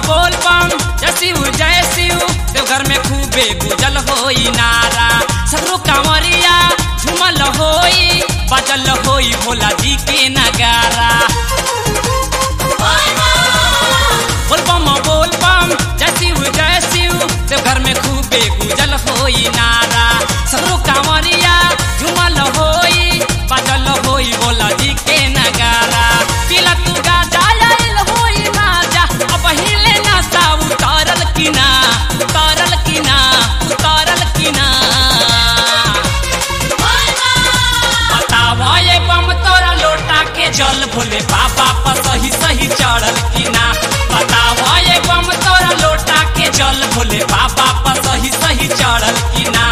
बोल बम जय शिव जय शिव देवघर में खूबे गुजल होई नारा सगरो कांवरिया झुमल होई बजल होई भोला जी के नगारा बोल बम बोल बम जय शिव जय शिव देवघर में खूबे गुजल होई नारा सगरो कांवरिया झुमल होई बजल होई भोला जी के नगारा तिला तू गाजा आइल होई माजा अब हिले ना सा उतारल की ना उतारल की ना उतारल की ना बतावा ये बम तोरा लोटा के जल भोले बाबा पर सही सही चढ़ल की ना बतावा ये बम तोरा लोटा के जल भोले बाबा पर सही सही चढ़ल की ना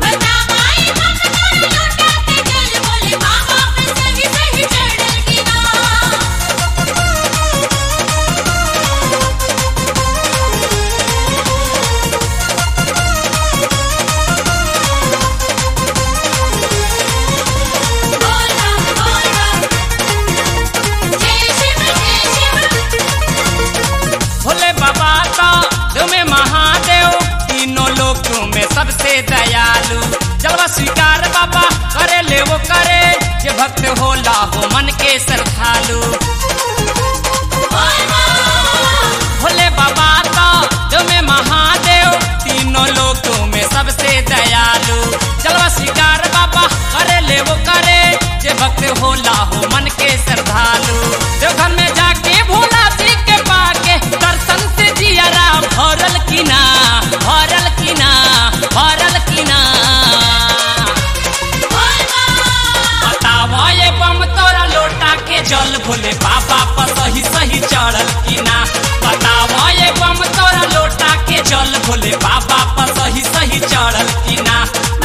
भोले बाबा तो तुम्हें महादेव तीनों लोक में सबसे दयालु जलवा स्वीकार बाबा करे ले वो करे जे भक्त होला हो मन के श्रद्धालु भोले बाबा तो तुम्हें महादेव तीनों लोक में सबसे दयालु जलवा स्वीकार बाबा करे ले वो करे जे भक्त होला हो मन के श्रद्धालु देवघर में जाके भोला जी के पाके दर्शन से जियरा भरल की ना भरल की ना भरल की ना बतावा ये बम तोरा लोटा के जल भोले बाबा पर सही सही चढ़ल की ना बतावा ये बम तोरा लोटा के जल भोले बाबा पर सही सही चढ़ल की ना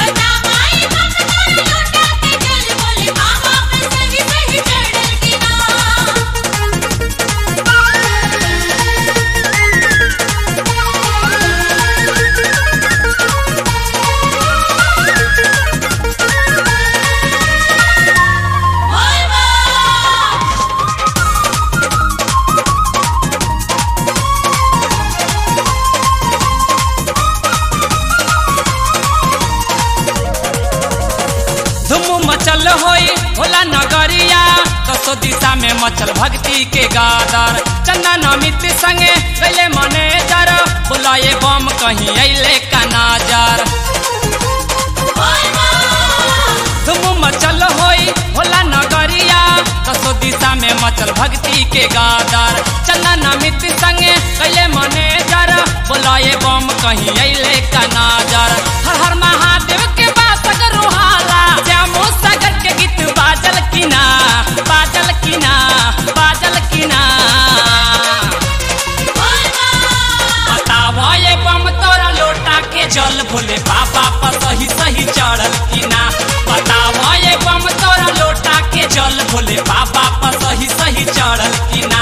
धुम मचल होई भोला नगरिया दसो दिशा में मचल भक्ति के गादर चंदन अमित संगे गले मैनेजर बोला ये बम कहीं अले का नाजर धुम मचल होई भोला नगरिया दसो दिशा में मचल भक्ति के गादर चंदन अमित संगे गले मैनेजर बोला ये बम कहीं अले का नाजर हर हर महादेव के बात रोहाला श्यामो सागर के गीत बाजल की ना बाजल की ना बाजल की ना बतावा ये बम तोरा लोटा के जल भोले बाबा पर सही सही चढ़ल की ना बतावा ये बम तोरा लोटा के जल भोले बाबा पर सही सही चढ़ल की ना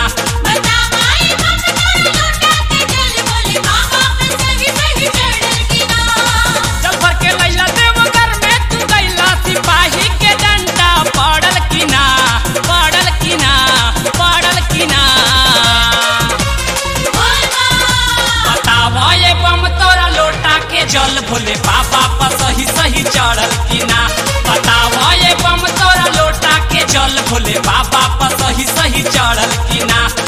चल भर के लैला देवघर में तू गैला सिपाही के डंडा पड़ल की ना पड़ल की ना पड़ल की ना बतावा ये बम तोरा लोटा के जल भोले बाबा पर सही सही चढ़ल की ना बतावा ये बम तोरा लोटा के जल भोले बाबा पर सही सही चढ़ल की ना